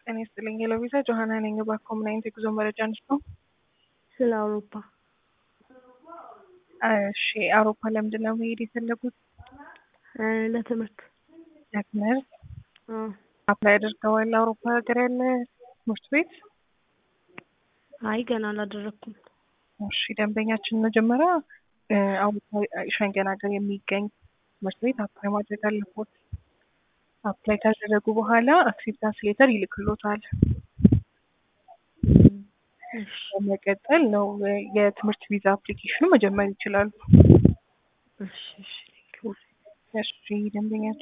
ጤና ይስጥልኝ የለዊዛ ጆሀና ነኝ። እባክዎ ምን አይነት የጉዞ መረጃ ነው? ስለ አውሮፓ እሺ አውሮፓ ለምንድን ነው መሄድ የፈለጉት? እ ለትምህርት ለትምህርት አ አፕላይ አድርገዋል? አውሮፓ ሀገር ያለ ትምህርት ቤት? አይ ገና አላደረኩም። እሺ ደንበኛችን መጀመሪያ እ አውሮፓ ሸንገን ሀገር የሚገኝ ትምህርት ቤት አፕላይ ማድረግ አለቦት። አፕላይ ካደረጉ በኋላ አክሴፕታንስ ሌተር ይልክሎታል። እሺ በመቀጠል ነው እ የትምህርት ቪዛ አፕሊኬሽኑ መጀመር ይችላሉ። እሺ እሺ እሺ ደንበኛችን